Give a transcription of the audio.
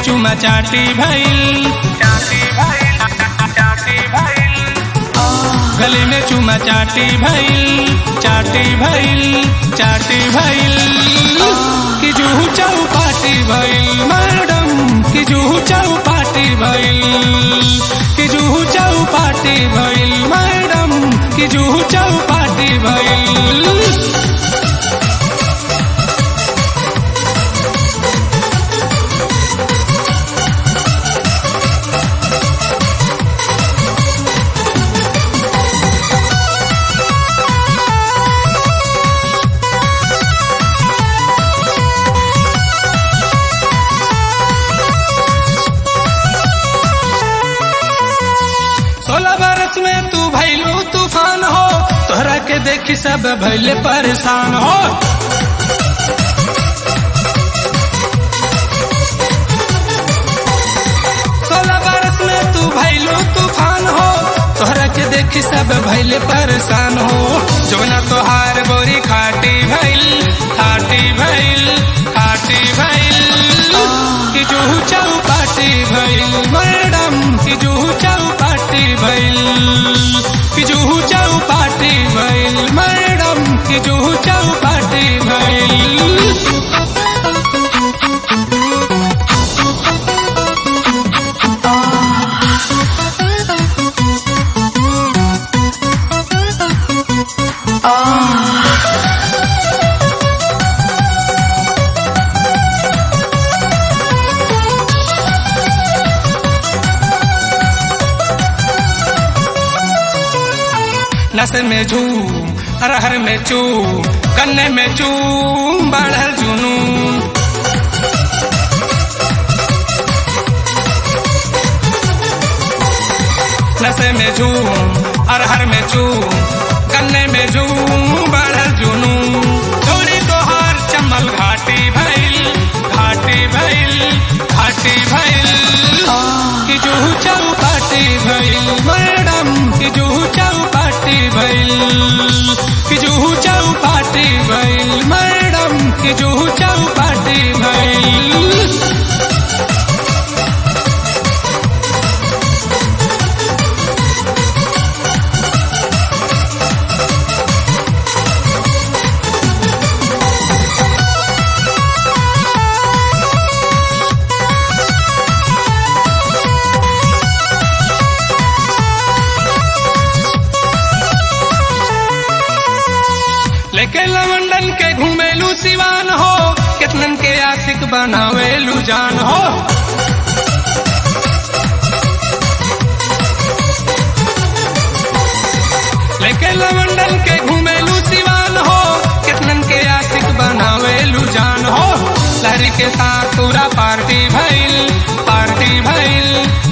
चुमा चाटी भइल चाटी भइल चाटी भइल गले में चुमा चाटी भइल चाटी भइल चाटी भइल कि जूहू चौपाटी भइल मैडम कि जूहू चौपाटी भइल कि जूहू चौपाटी भइल मैडम कि जूहू चौपाटी भइल सोलह बरस में तू भैलू तूफान हो तोहरा के देखी सब भैले परेशान हो सोलह बरस में तू भैलू तूफान हो तोहरा के देखी सब भैले परेशान हो जोना तोहार बोरी खाटी भैल खाटी भैल खाटी भैल कि जूहू चौपाटी भैल मैडम कि जूहू चौपाटी भैल कि जूहू चौपाटी भैल मैडम कि जूहू चौपाटी भैल नस में झूम अरहर में चूम गन्ने में चूम बढ़ल जुनून नशे में झूम अरहर में चूम गन्ने में झूम बढ़ल जुनून थोड़ी तोहार चमल घाटी भइल घाटी भइल घाटी भइल कि जूहू चौपाटी भइल मैडम कि जूहू चौपाटी भइल कि जूहू चौपाटी भइल मैडम कि जूहू चौपाटी भइल लेके लवंडन के घूमेलू सिवान हो कितनन के आशिक बनावेलू जान हो लेके लवंडन के घूमेलू सिवान हो कितनन के आशिक बनावेलू जान हो लहरी के साथ पूरा पार्टी भइल पार्टी भइल